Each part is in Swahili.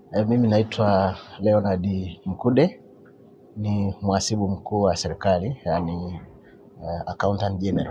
E, mimi naitwa Leonard Mkude ni mhasibu mkuu wa serikali yani uh, accountant general.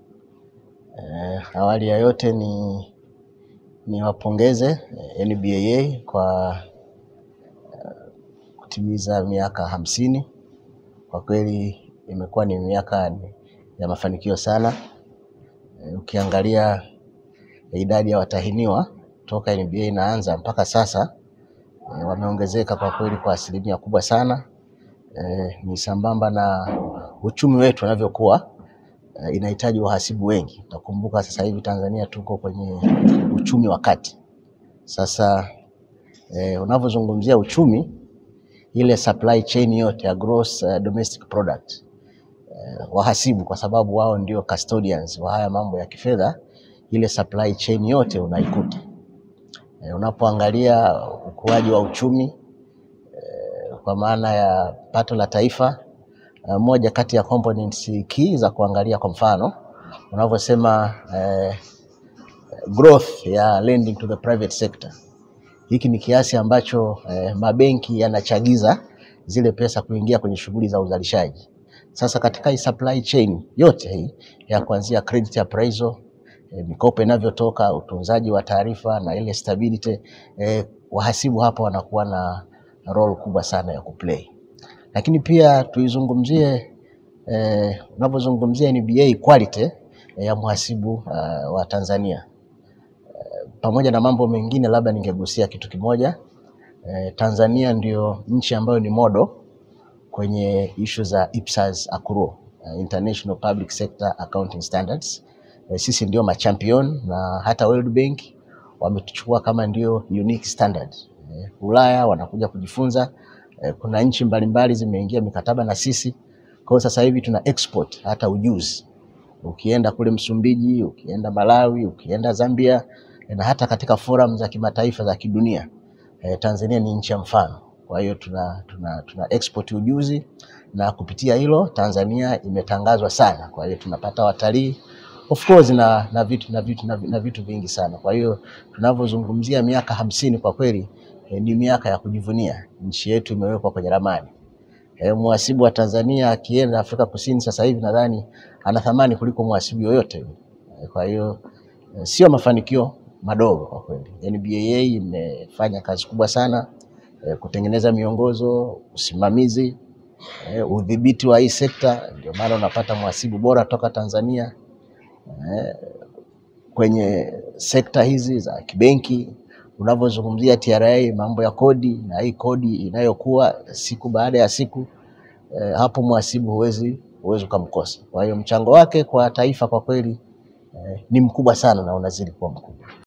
E, awali ya yote ni niwapongeze NBAA kwa uh, kutimiza miaka hamsini. Kwa kweli imekuwa ni miaka ya mafanikio sana. E, ukiangalia idadi ya watahiniwa toka NBA inaanza mpaka sasa e, wameongezeka kwa kweli kwa asilimia kubwa sana. E, ni sambamba na uchumi wetu unavyokuwa e, inahitaji wahasibu wengi. Utakumbuka sasa hivi Tanzania tuko kwenye uchumi wa kati. Sasa e, unavyozungumzia uchumi, ile supply chain yote ya gross uh, domestic product e, wahasibu kwa sababu wao ndio custodians wa haya mambo ya kifedha, ile supply chain yote unaikuta e, unapoangalia ukuaji wa uchumi kwa maana ya pato la taifa. Uh, moja kati ya components key za kuangalia kwa mfano unavyosema eh, growth ya lending to the private sector. Hiki ni kiasi ambacho eh, mabenki yanachagiza zile pesa kuingia kwenye shughuli za uzalishaji. Sasa katika hii supply chain yote hii ya kuanzia credit appraisal, eh, mikopo inavyotoka, utunzaji wa taarifa na ile stability eh, wahasibu hapa wanakuwa na role kubwa sana ya kuplay, lakini pia tuizungumzie eh, unapozungumzia NBA quality eh, ya mhasibu uh, wa Tanzania eh, pamoja na mambo mengine, labda ningegusia kitu kimoja eh, Tanzania ndio nchi ambayo ni modo kwenye issue za IPSAS accrual, uh, International Public Sector Accounting Standards. Eh, sisi ndio machampion na hata World Bank wametuchukua kama ndio unique standard. Eh, Ulaya wanakuja kujifunza. Eh, kuna nchi mbalimbali zimeingia mikataba na sisi. Kwa hiyo sasa hivi tuna export hata ujuzi. Ukienda kule Msumbiji, ukienda Malawi, ukienda Zambia eh, na hata katika forum za kimataifa za kidunia eh, Tanzania ni nchi ya mfano. Kwa hiyo tuna, tuna, tuna export ujuzi na kupitia hilo Tanzania imetangazwa sana. Kwa hiyo tunapata watalii of course na, na, vitu, na, vitu, na, na vitu vingi sana. Kwa hiyo tunavyozungumzia miaka hamsini kwa kweli eh, ni miaka ya kujivunia. Nchi yetu imewekwa kwenye ramani. Eh, mhasibu wa Tanzania akienda Afrika Kusini sasa hivi nadhani ana thamani kuliko mhasibu yoyote yule. Eh, kwa hiyo eh, sio mafanikio madogo kwa kweli. NBAA imefanya kazi kubwa sana eh, kutengeneza miongozo, usimamizi, eh, udhibiti wa hii sekta. Ndio maana unapata mhasibu bora toka Tanzania eh, kwenye sekta hizi za kibenki unavyozungumzia TRA, mambo ya kodi na hii kodi inayokuwa siku baada ya siku eh, hapo mhasibu huwezi huwezi ukamkosa. Kwa hiyo mchango wake kwa taifa kwa kweli eh, ni mkubwa sana na unazidi kuwa mkubwa.